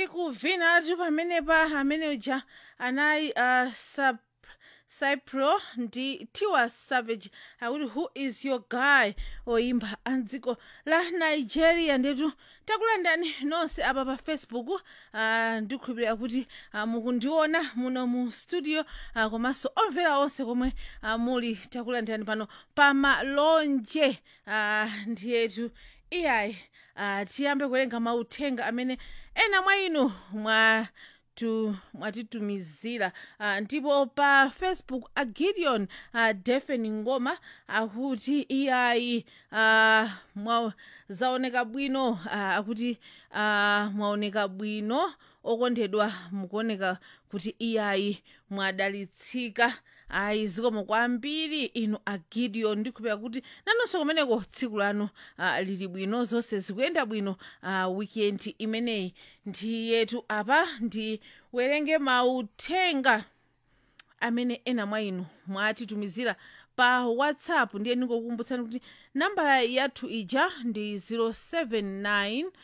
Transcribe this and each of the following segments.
tili kuvinatu pamenepa amene uja anayi uh, sub cypro ndi tiwa savage akuti who is your guy oyimba amdziko la nigeria ndetu takulandani nonse apa pa facebook uh, ndikhulupirira kuti uh, mukundiona muno mu studio uh, komanso omvera onse komwe uh, muli takulandani pano pa malonje uh, ndiyetu iyayi uh, tiyambe kuwerenga mauthenga amene ena mwa inu mwa tu mwatitumizira uh, ndipo pa facebook a gideon uh, defen ngoma akuti iyayi uh, mwa zaoneka bwino uh, akuti uh, mwaoneka bwino okondedwa mukuoneka kuti iyayi mwadalitsika ayi zikomo kwambiri inu a gideon ndikhulupirira kuti nanonso kumeneko tsiku lanu uh, lili bwino zonse zikuyenda bwino uh, weekend imeneyi ndiyetu apa ndiwerenge mauthenga amene ena mwa inu mwatitumizira pa whatsapp ndiye ndingokukumbutsani kuti nambala yathu ija ndi 079 uh,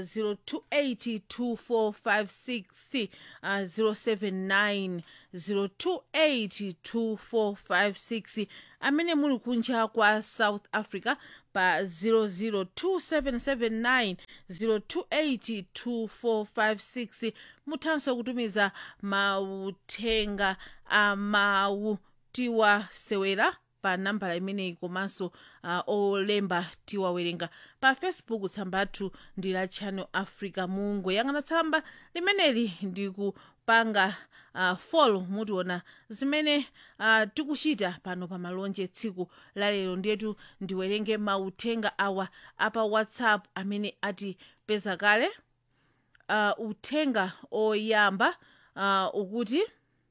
0282456 uh, 079 0282456 amene muli kunja kwa south africa pa 0027790282456 0282456 muthanso kutumiza mauthenga amawu tiwasewera pa nambala imeneyi komanso uh, olemba tiwawerenga pa facebook tsambathu ndi la channel africa mungoyang'ana tsamba limeneli ndikupanga uh, follow mutiona zimene uh, tikuchita pano pa malonje tsiku lalero ndiyetu ndiwerenge mauthenga awa apa whatsapp amene atipeza kale uh, uthenga oyamba uh, ukuti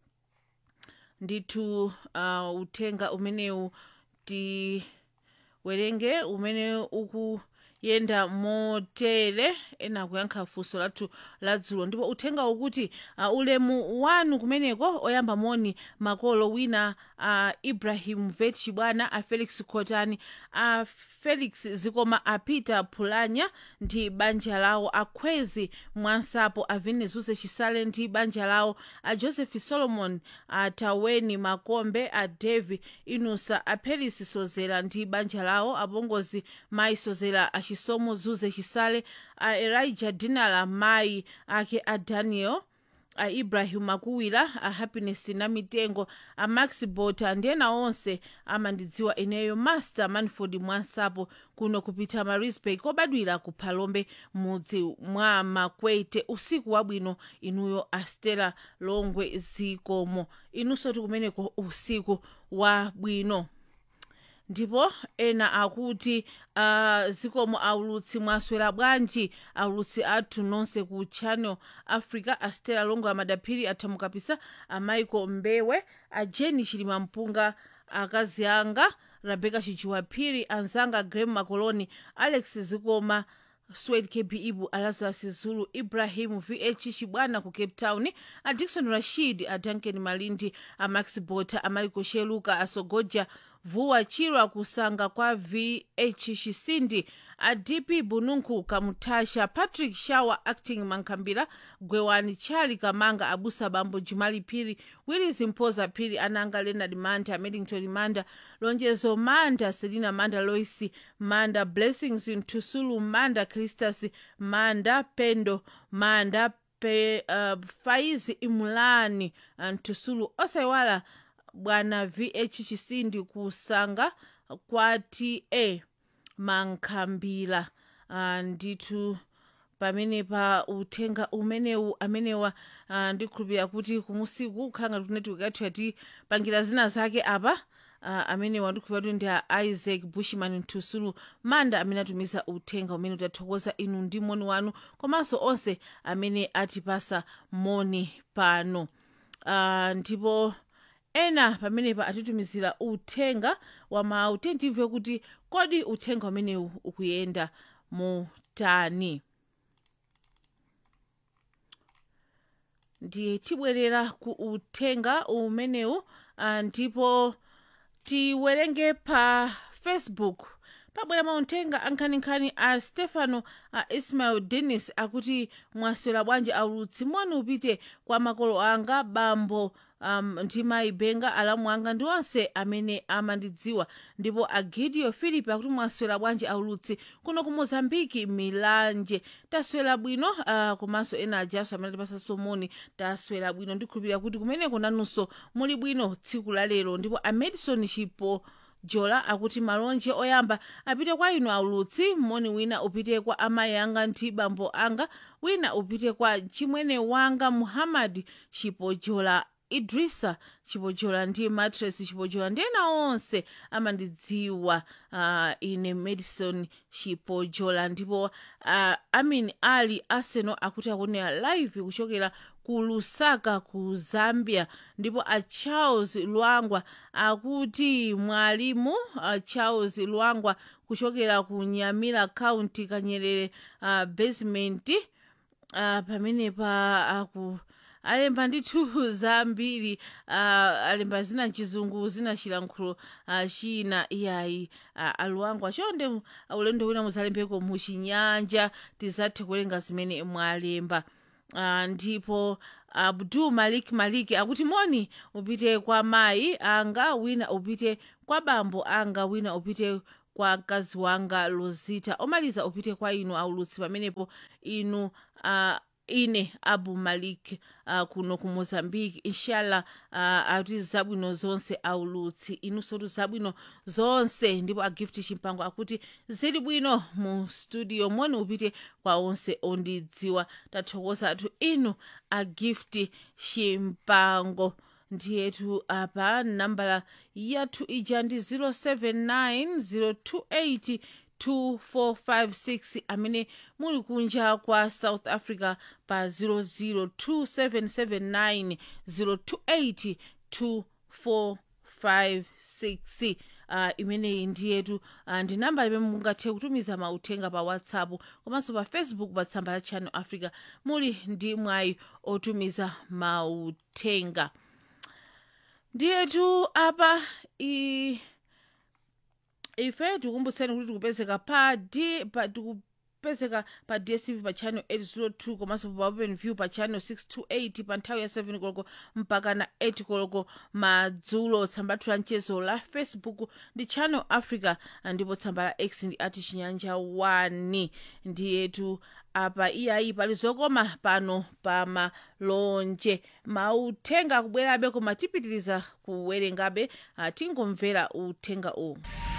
ndithu uh, uthenga umenewu tiwerenge umene ukuyenda motere ena kuyankha funso lathu ladzulo ndipo uthenga ukuti uh, ulemu wanu kumeneko oyamba moni makolo wina uh, ibrahim vet chibwana a felix khotani a felix zikoma a peter phulanya ndi banja lawo akhwezi mwansapo a venezuse chisale ndi banja lawo a joseph solomon a taweni makombe a devi inusa a peris sozera ndi banja lawo apongozi mayi sozera a chisomo zuze chisale a elijah dinala mayi ake a daniel a ibrahim akuwira a happiness na mitengo a max bota ndi ena onse amandidziwa ineyo master manford mwansapo kuno kupita marisbay kobadwira ku phalombe mudzi mwa makwete usiku wabwino inuyo astela longwe zikomo inunso tikumeneko usiku wabwino ndipo ena akuti uh, zikomo aulutsi mwaswera bwanji aulutsi athu nonse ku channel africa astela longo amadaphiri athamukapisa amaiko mbewe ajeni chilima mpunga akazi anga rebeka chijuwaphiri anzanga grem makoloni alex zikoma swed kb ibu alazarus zulu ibrahim vh chibwana ku cape town a dikson rashid a duncan malindi a max bota amaliko sheluka asogoja vuwa chirwa kusanga kwa vh chisindi a dp bununku kamutasha patrick shawa acting mankhambira gwewani chali kamanga abusa bambo jumali phiri willis mpoza phiri ananga leonard manda medington manda lonjezo manda selina manda loisi manda blessings ntusulu manda christus manda pendo manda pe, uh, faizi imulani uh, ntusulu osayiwala bwana vh chisindi kusanga kwa ta mankhambira uh, ndithu pamene pa uthenga umenewu amenewa uh, ndikhulupirira kuti kumusiku kukhanga kuti netiweki yathu yatipangira zina zake apa uh, amenewa ndikhulupirira kuti ndi a isaac bushman ntusulu manda amene atumiza uthenga umene utathokoza inu ndi moni wanu komanso onse amene atipasa moni pano uh, ndipo ena pamenepa atitumizira uthenga wa mawu timve kuti kodi uthenga umenewu ukuyenda motani ndiye tibwerera ku uthenga umenewu uh, ndipo tiwerenge pa facebook pabwera mauthenga ankhaninkhani a stefano a ismael dennis akuti mwaswera bwanji aulutsi moni upite kwa makolo anga bambo um, ndi mayi benga alamu anga ndi onse amene amandidziwa ndipo agidio philip akuti mwaswera bwanji aulutsi kuno ku mozambiki milanje taswera bwino uh, komanso ena ajaso amene atipasanso moni taswera bwino ndikhulupirira kuti kumeneko nanunso muli bwino tsiku la lero ndipo amadison chipo jola akuti malonje oyamba apite kwa inu aulutsi moni wina upite kwa amayi anga ndi bambo anga wina upite kwa chimwene wanga muhammad chipojola idrisa chipojola ndi matres chipojola ndi ena onse amandidziwa uh, ine madison chipojola ndipo uh, amin ali arsenal akuti akunena live kuchokera ku lusaka ku zambia ndipo a charles lwangwa akuti mwalimu a charles lwangwa kuchokera ku nyamira county kanyerere uh, basement uh, pamenepa aku alemba ndithu zambiri uh, alemba zina mchizungu zina chilankhulo uh, china iyayi uh, aluwangu achonde uh, ulendo wina muzalembeko muchinyanja tizathe kuwerenga zimene mwalemba uh, ndipo abdul malik malik akuti moni upite kwa mayi anga wina upite kwa bambo anga wina upite kwa mkazi wanga lozita omaliza upite kwa inu aulutsi pamenepo inu uh, ine abu malik uh, kuno ku mozambique inshallah uh, ati zabwino zonse aulutsi inunso zabwino zonse ndipo agift chimpango akuti zili bwino mu studio moni upite kwa onse ondidziwa tathokoza atu inu agift chimpango ndiyetu apa nambala yathu ija ndi 079 028 2456 amene muli kunja kwa south africa pa 002779028 2456 uh, imeneyi ndiyetu uh, ndi namba limene mungathe kutumiza mauthenga pa whatsapp komanso pa facebook pa tsamba la channel africa muli ndi mwayi otumiza mauthenga ndiyetu apa i ife tikumbutseni kuti tikupezeka pa d pa tikupezeka pa dstv pa channel 802 komanso pa open view pa channel 628 pa nthawi ya 7 koloko mpaka na 8 koloko madzulo tsamba lathu la mchezo la facebook ndi channel africa ndipo tsamba la x ndi ati chinyanja 1 ndiyetu apa iyayi pali zokoma pano pa malonje mauthenga akubwerabe koma tipitiriza kuwerengabe uh, tingomvera uthenga uwu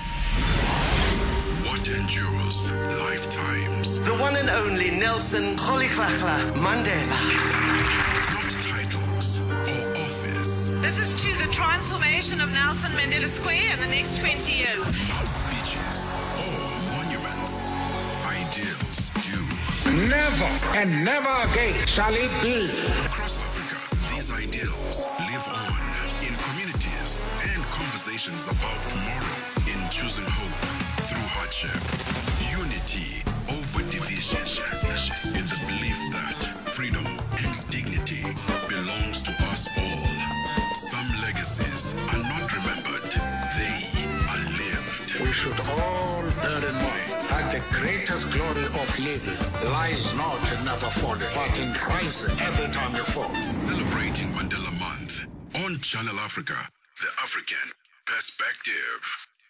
What endures lifetimes, The one and only Nelson Rolihlahla Mandela. not titles or office, This is to the transformation of Nelson Mandela Square in the next 20 years. not speeches or monuments. Ideals do. Never and never again shall it be. Across Africa, these ideals live on in communities and conversations about tomorrow, in choosing hope through hardship, unity over division, in the belief that freedom and dignity belongs to us all. Some legacies are not remembered, they are lived. We should all bear in mind that the greatest glory of living lies not in never falling, but in rising every time you fall. Celebrating Mandela Month on Channel Africa, the African perspective.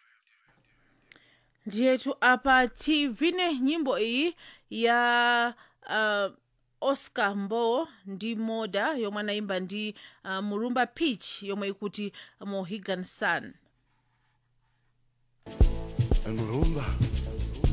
ndiyetu apa tivine nyimbo iyi ya uh, oscar mbowo ndi moda yomwe anayimba ndi uh, murumba pitch yomwe ikuti mohegan sun El Murumba